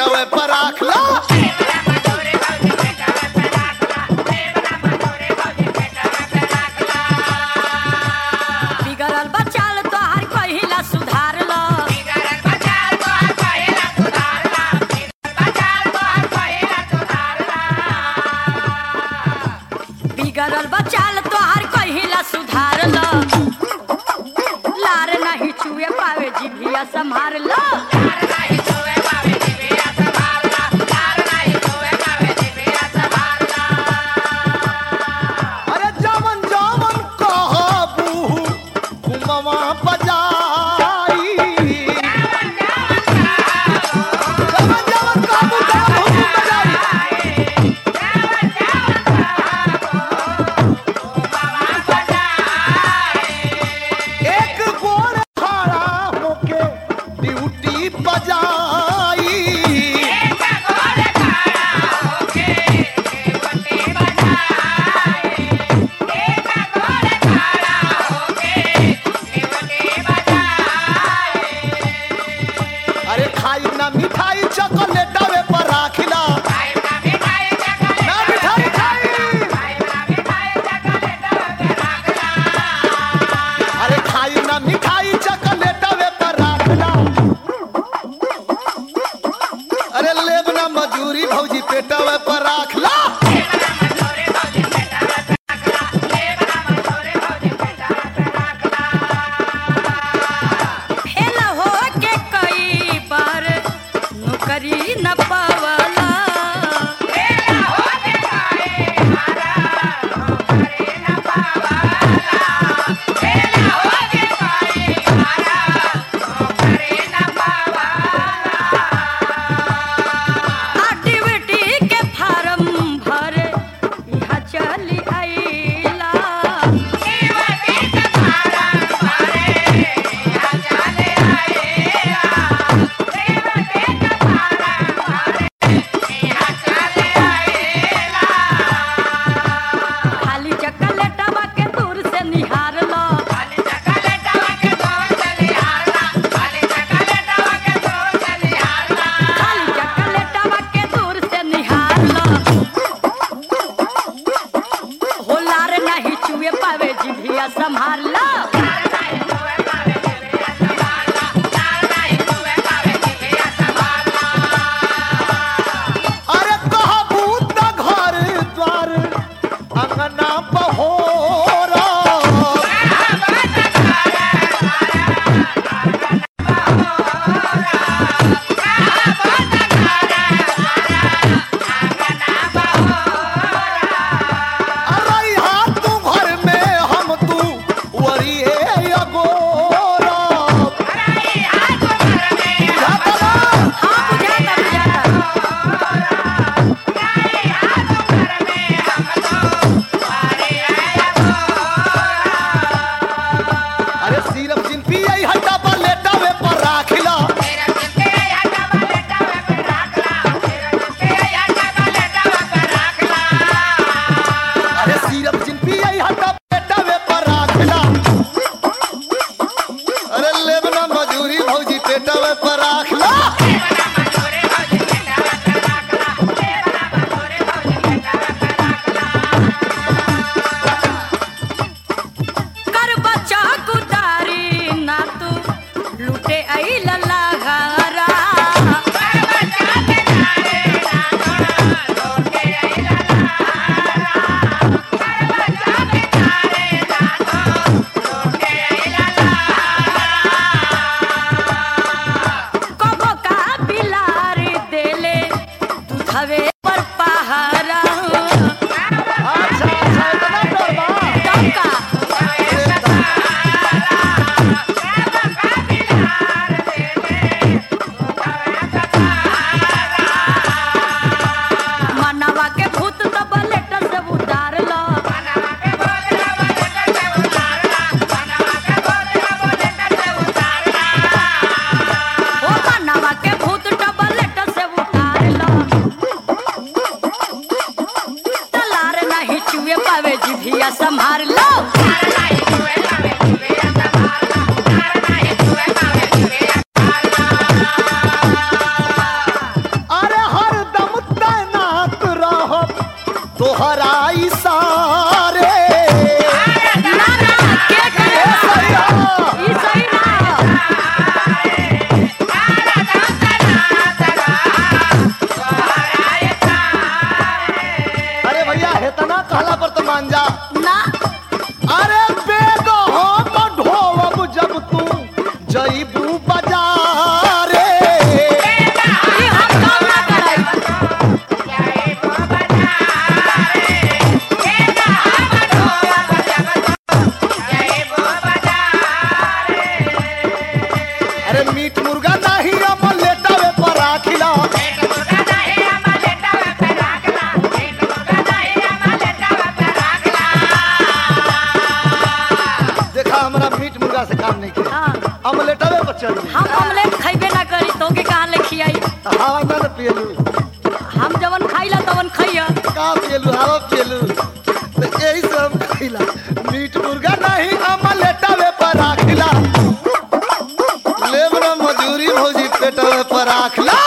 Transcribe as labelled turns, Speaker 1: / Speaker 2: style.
Speaker 1: पेटवे पर राख ला
Speaker 2: बिगड़ल बचाल तोहार कहिला सुधार लो बिगड़ल बचाल तोहार कहिला सुधार लो लार नहीं छुए पावे जिभिया संभार लो
Speaker 1: अरे जमन जमन कहबू घुमवा बजाई जमन जमन कहबू तमन घुम बजाई एक गोर खड़ा होके ड्यूटी बजाई अरे खाई ना मिठाई चॉकलेटवे पर राखिला ना मिठाई खाई अरे खाई ना मिठाई चॉकलेटवे पर राखिला अरे लेब ना मजूरी भौजी पेटवे पर राखला
Speaker 2: फेल हो के कई बार नौकरी न पावला एक्टिविटी के फार्म भरे यहाँ चली आइला खाली चकलेटवा के दूर से निहार लो खाली चकलेटवा के दूर से निहार लो होलार नहीं चुए पावे जिभिया संभार लो
Speaker 1: अरे कहबू त घर द्वार अंगना बहोरा अरे यहाँ तू घर में हम तू वरिए अगोरा जाता ना?
Speaker 2: हाँ बुझाता बुझाता
Speaker 1: अरे सिरप जिन पिए हटा पर लेटावे पर राखिला अरे सिरप जिन पिए हटा पर लेटावे पर राखिला अरे लेबना मजूरी भौजी पेटावे पर राखला
Speaker 2: कर बच्चा कुदारी ना तू लूटे आई लल्ला घरा कबो
Speaker 1: हमरा मीट मुर्गा से काम नहीं के
Speaker 2: हाँ
Speaker 1: अमलेटवे पर चल
Speaker 2: हम ऑमलेट खइबे ना करी तोके कहाँ ले खियाई
Speaker 1: हवा ना न पियलू
Speaker 2: हम जवन खाइला तवन खइया
Speaker 1: का पियलू हवा पियलू तो यही से हम खिला मीट मुर्गा नहीं अमलेटवे पर राखिला लेब ना मजूरी भौजी पेटवे पर राखला